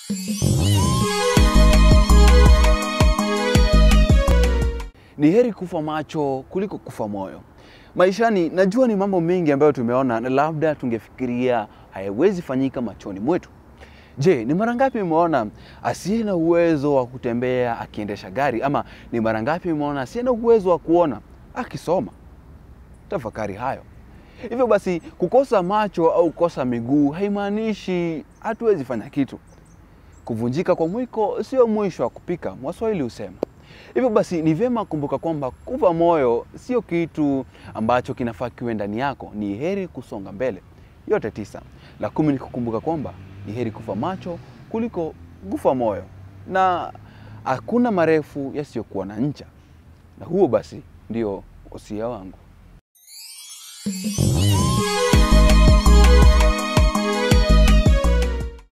Ni heri kufa macho kuliko kufa moyo. Maishani najua ni mambo mengi ambayo tumeona na labda tungefikiria hayawezi fanyika machoni mwetu. Je, ni mara ngapi umeona asiye na uwezo wa kutembea akiendesha gari, ama ni mara ngapi umeona asiye na uwezo wa kuona akisoma? Tafakari hayo. Hivyo basi, kukosa macho au kukosa miguu haimaanishi hatuwezi fanya kitu. Kuvunjika kwa mwiko sio mwisho wa kupika, Waswahili husema. Hivyo basi ni vyema kumbuka kwamba kufa moyo sio kitu ambacho kinafaa kiwe ndani yako. Ni heri kusonga mbele. Yote tisa. La kumi ni kukumbuka kwamba ni heri kufa macho kuliko kufa moyo, na hakuna marefu yasiyokuwa na ncha. Na huo basi ndio usia wangu.